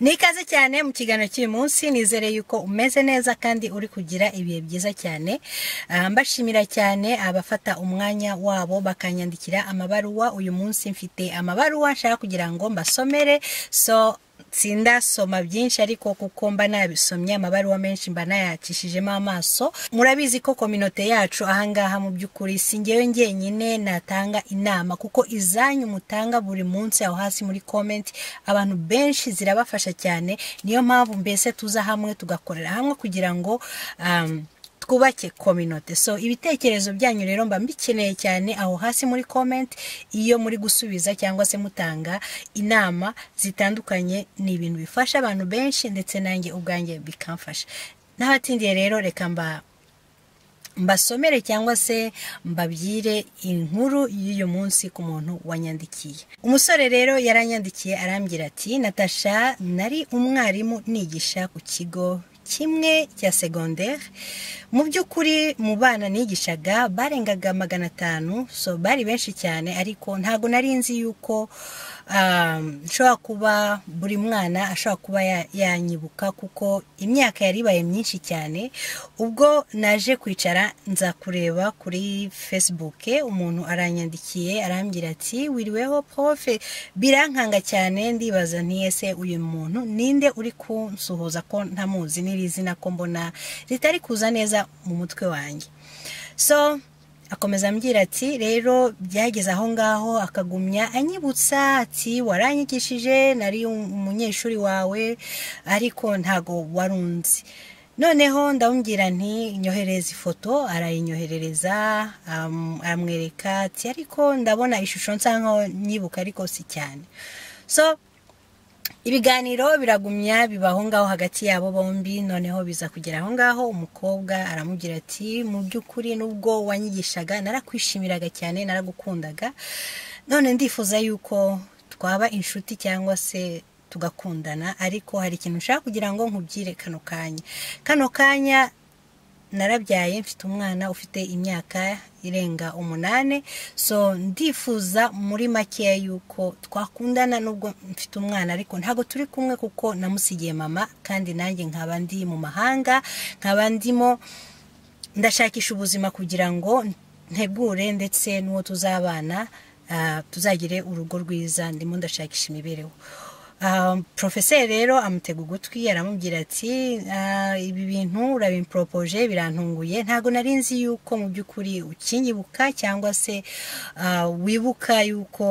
ni ikaze cyane mu kiganiro cy'uyu munsi nizere yuko umeze neza kandi uri kugira ibihe byiza cyane Ah, mbashimira cyane abafata umwanya wabo bakanyandikira amabaruwa uyu munsi mfite amabaruwa nshaka kugira ngo mbasomere so sindasoma byinshi ariko kuko mba nabisomye amabaruwa menshi mba nayacishijemo amaso murabizi ko kominote yacu ahangaha mu by'ukuri si ngewe ngenyine natanga inama kuko izanyu mutanga buri munsi aho hasi muri comment abantu benshi zirabafasha cyane niyo mpamvu mbese tuza hamwe tugakorera hamwe kugira ngo um, twubake kominote so ibitekerezo byanyu rero mba mbikeneye cyane aho hasi muri comment iyo muri gusubiza cyangwa se mutanga inama zitandukanye ni ibintu bifasha abantu benshi ndetse nanjye ubwanjye bikamfasha n'abatindiye rero reka mba mbasomere cyangwa se mbabwire inkuru y'uyu munsi ku muntu wanyandikiye umusore rero yaranyandikiye arambwira ati natasha nari umwarimu nigisha ku kigo kimwe cya segonderi mu by'ukuri mu bana nigishaga barengaga magana atanu so bari benshi cyane ariko ntabwo nari nzi yuko um, nshobora kuba buri mwana ashobora kuba ya- yanyibuka kuko imyaka yari ibaye myinshi cyane ubwo naje kwicara nza kureba kuri facebook umuntu aranyandikiye arambwira ati wiriweho profe birankanga cyane ndibaza nti ese uyu muntu ninde uri kunsuhuza ko ntamuzi n'iri zina ko mbona ritari kuza neza mu mutwe wanjye so akomeza ambwira ati rero byageze aho ngaho akagumya anyibutsa ati waranyigishije nari um- umunyeshuri wawe ariko ntago warunzi noneho ndamubwira nti nyoherereza ifoto arayinyoherereza um, aramwereka ati ariko ndabona ishusho nsa nkaho nyibuka ariko si cyane so ibiganiro biragumya biba aho ngaho hagati yabo bombi noneho biza kugera aho ngaho umukobwa aramubwira ati mu by'ukuri nubwo wanyigishaga narakwishimiraga cyane naragukundaga none ndifuza yuko twaba inshuti cyangwa se tugakundana ariko hari ikintu nshaka kugira ngo nkubwire kano kanya kano kanya narabyaye mfite umwana ufite imyaka irenga umunani so ndifuza muri makeya yuko twakundana nubwo mfite umwana ariko ntabwo turi kumwe kuko namusigiye mama kandi nanjye nkaba ndi mu mahanga nkaba ndimo ndashakisha ubuzima kugira ngo ntegure ndetse n'uwo tuzabana ah, tuzagire urugo rwiza ndimo ndashakisha imibereho Ah, porofeseri rero amutega ugutwi aramubwira ati "Ah, ibi bintu urabimporopoje birantunguye ntabwo nari nzi yuko mu by'ukuri ukinyibuka cyangwa se ah, wibuka yuko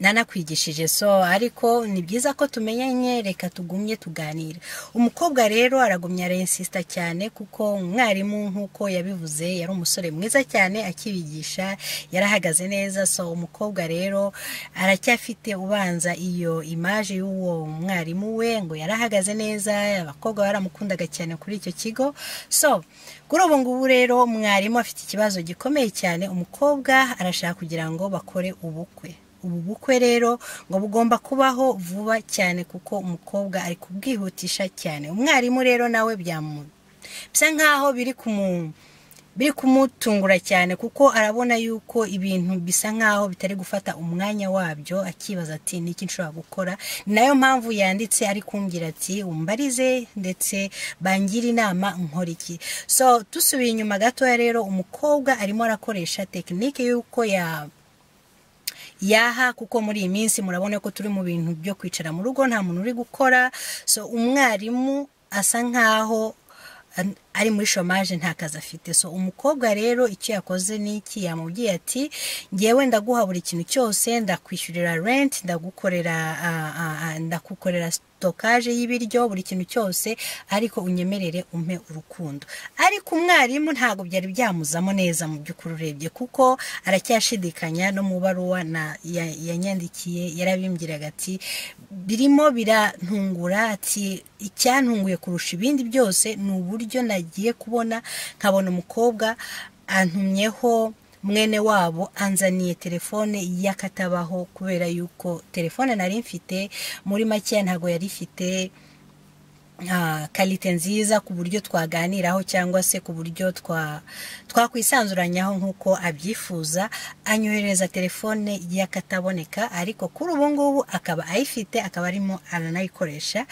nanakwigishije so ariko ni byiza ko tumenyanye reka tugumye tuganira umukobwa rero aragumya arensisita cyane kuko umwarimu nk'uko yabivuze yari umusore mwiza cyane akibigisha yarahagaze neza so umukobwa rero aracyafite ubanza iyo imaje y'uwo mwarimu we ngo yarahagaze neza abakobwa baramukundaga cyane kuri icyo kigo so kuri ubu ngubu rero mwarimu afite ikibazo gikomeye cyane umukobwa arashaka kugira ngo bakore ubukwe ubu bukwe rero ngo bugomba kubaho vuba cyane kuko umukobwa ari kubwihutisha cyane umwarimu rero nawe byamu bisa nkaho biri kumu biri kumutungura cyane kuko arabona yuko ibintu bisa nkaho bitari gufata umwanya wabyo akibaza ati ni iki nshobora gukora ni nayo mpamvu yanditse ari kumbwira ati umbarize ndetse bangire inama nkora iki so dusubiye inyuma gatoya rero umukobwa arimo arakoresha tekinike y'uko ya yaha kuko muri iyi minsi murabona ko turi mu bintu byo kwicara mu rugo nta muntu uri gukora so umwarimu asa nkaho an- ari muri shomaje nta kazi afite so umukobwa rero icyo yakoze ni iki yamubwiye ati ngewe ndaguha buri kintu cyose ndakwishyurira rent ndagukorera ah, ah, ah, ndakukorera sitokaje y'ibiryo buri kintu cyose ariko unyemerere umpe urukundo ariko umwarimu ntabwo byari byamuzamo neza mu by'ukuri urebye kuko aracyashidikanya no mu baruwa na- ya- yanyandikiye yarabimbwiraga ati birimo birantungura ati icyantunguye kurusha ibindi byose ni uburyo nagiye kubona nkabona umukobwa antumyeho mwene wabo anzaniye telefone y'akatabaho kubera yuko telefone nari mfite muri makeya ntabwo yari ifite ah, kalite nziza ku buryo twaganiraho cyangwa se ku buryo twa twakwisanzuranyaho nk'uko abyifuza anyoherereza telefone y'akataboneka ariko kuri ubu ngubu akaba ayifite akaba arimo aranayikoresha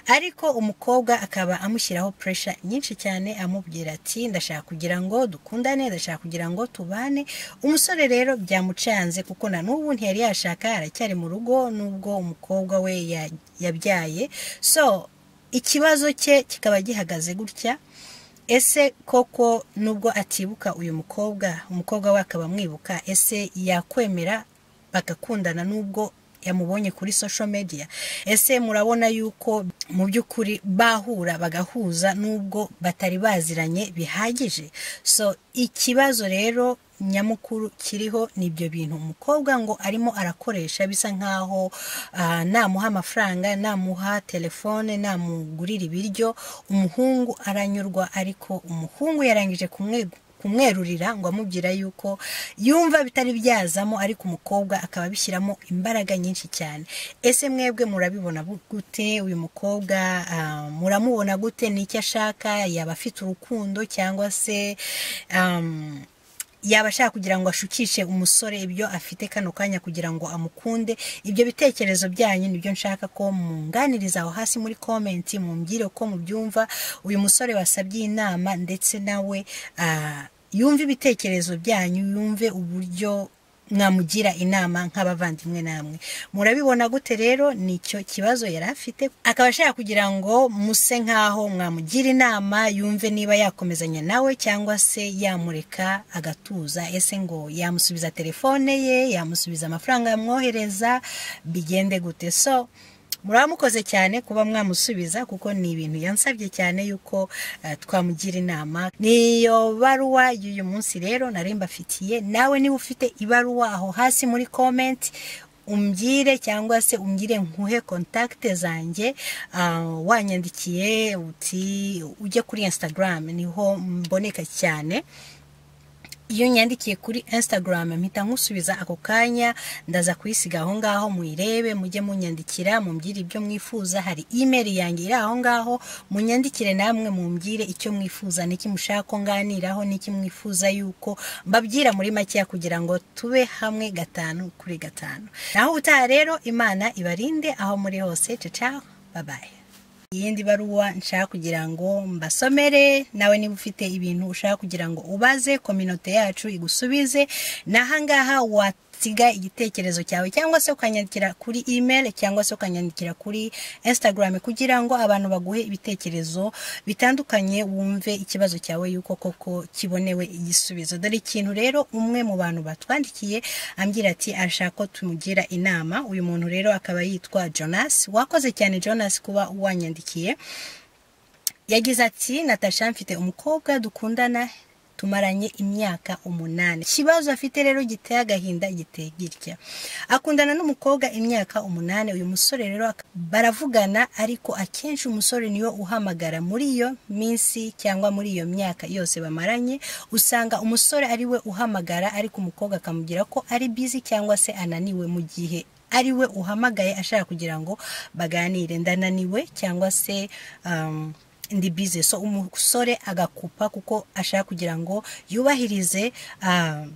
ariko umukobwa akaba amushyiraho puresha nyinshi cyane amubwira ati ndashaka kugira ngo dukundane ndashaka kugira ngo tubane umusore rero byamucanze kuko na n'ubu ntiyari yashaka aracyari mu rugo nubwo umukobwa we ya- yabyaye so ikibazo cye kikaba gihagaze gutya ese koko nubwo atibuka uyu mukobwa umukobwa we akaba amwibuka ese yakwemera bagakundana nubwo yamubonye kuri social media ese murabona yuko mu by'ukuri bahura bagahuza nubwo batari baziranye bihagije so ikibazo rero nyamukuru kiriho ni ibyo bintu umukobwa ngo arimo arakoresha bisa nk'aho ah, namuha amafaranga namuha telefone namugurira ibiryo umuhungu aranyurwa ariko umuhungu yarangije kumwe kumwerurira ngo amubwira yuko yumva bitari byazamo ariko umukobwa akaba abishyiramo imbaraga nyinshi cyane ese mwebwe murabibona bu- gute uyu mukobwa ah, muramubona gute n'icyo ashaka yaba afite urukundo cyangwa se am, yaba ashaka kugira ngo ashukishe umusore ibyo afite kano kanya kugira ngo amukunde ibyo bitekerezo byanyu nibyo nshaka ko munganiriza aho hasi muri komenti mumbwire uko mubyumva uyu musore wasabye inama ndetse nawe ah, yumve ibitekerezo byanyu yumve uburyo mwamugira inama nk'abavandimwe namwe murabibona gute rero nicyo kibazo yari afite akaba ashaka kugira ngo muse nk'aho mwamugira inama yumve niba yakomezanya nawe cyangwa se yamureka agatuza ese ngo yamusubiza telefone ye yamusubiza amafaranga yamwohereza bigende gute so muraba mukoze cyane kuba mwamusubiza kuko ni ibintu yansabye cyane yuko eh, twamugira inama niyo baruwa y'uyu munsi rero nari mbafitiye nawe niba ufite ibaruwa aho hasi muri komenti umbwire cyangwa se umbwire nkuhe kontakite zanjye ah, wanyandikiye uti ujye kuri instagram niho mboneka cyane iyo nyandikiye kuri instagram mpita nkusubiza ako kanya ndaza kuyisiga aho ngaho muyirebe mujye munyandikira mumbwire ibyo mwifuza hari email yanjye iri aho ngaho munyandikire namwe mumbwire icyo mwifuza n'iki mushaka ko nganiraho n'iki mwifuza yuko mbabwira muri makeya kugira ngo tube hamwe gatanu kuri gatanu naho utaha rero imana ibarinde aho muri hose ciao bye bye iyindi baruwa nshaka kugira ngo mbasomere nawe niba ufite ibintu ushaka kugira ngo ubaze kominote yacu igusubize nahangaha wasiga igitekerezo cyawe cyangwa se ukanyandikira kuri email cyangwa se ukanyandikira kuri instagram kugira ngo abantu baguhe ibitekerezo bitandukanye wumve ikibazo cyawe yuko koko kibonewe igisubizo dore ikintu rero umwe mu bantu batwandikiye ambwira ati ashaka ko tumugira inama uyu muntu rero akaba yitwa Jonas wakoze cyane Jonas kuba wanyandikiye yagize ati natasha mfite umukobwa dukundana tumaranye imyaka umunani ikibazo afite rero giteye agahinda giteye gitya akundana n'umukobwa imyaka umunani uyu musore rero ak- baravugana ariko akenshi umusore niyo uhamagara muri iyo minsi cyangwa muri iyo myaka yose bamaranye usanga umusore ari we uhamagara ariko umukobwa akamubwira ko ari busy cyangwa se ananiwe mu gihe ari we uhamagaye ashaka kugira ngo baganire ndananiwe cyangwa se um, ndi bize so umusore agakupa kuko ashaka kugira ngo yubahirize um,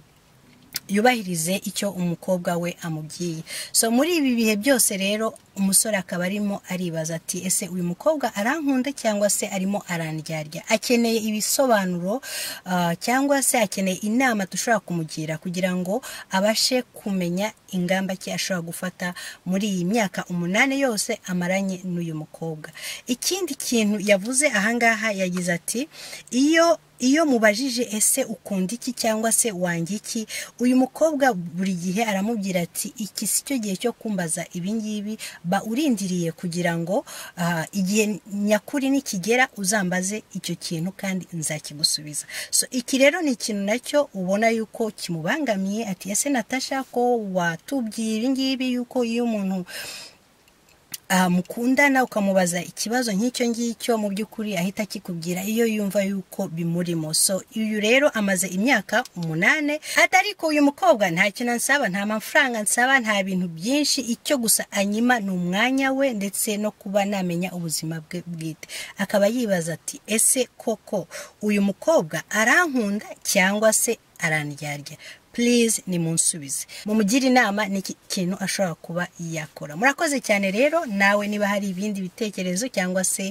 yubahirize icyo umukobwa we amubwiye so muri ibi bihe byose rero umusore akaba arimo aribaza ati ese uyu mukobwa arankunda cyangwa se arimo arandyarya akeneye ibisobanuro ah, cyangwa se akeneye inama dushobora kumugira kugira ngo abashe kumenya ingamba ki ashobora gufata muri iyi myaka umunani yose amaranye n'uyu mukobwa ikindi kintu yavuze ahangaha yagize ati iyo iyo mubajije ese ukunda iki cyangwa se wanga iki uyu mukobwa buri gihe aramubwira ati iki si cyo gihe cyo kumbaza ibingibi ba urindiriye kugira ngo ah, igihe nyakuri nikigera uzambaze icyo kintu kandi nzakigusubiza so iki rero ni ikintu nacyo ubona yuko kimubangamiye ati ese natasha ko watubwiye ibingibi yuko iyo umuntu ah, mukundana ukamubaza ikibazo nk'icyo ngicyo mu by'ukuri ahita akikubwira iyo yumva yuko bimurimo so uyu rero amaze imyaka umunani atari ko uyu mukobwa nta kintu ansaba nta mafaranga ansaba nta bintu byinshi icyo gusa anyima ni umwanya we ndetse no kuba namenya ubuzima bwe bwite akaba yibaza ati ese koko uyu mukobwa arankunda cyangwa se arandyarya purize ni munsubize mumugire inama ni iki kintu ashobora kuba yakora murakoze cyane rero nawe niba hari ibindi bitekerezo cyangwa se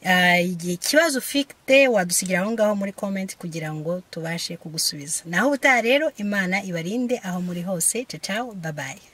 ah, igihe ikibazo ufite wadusigira aho ngaho muri komenti kugira ngo tubashe kugusubiza naho ubutaha rero imana ibarinde aho muri hose cacaho babaye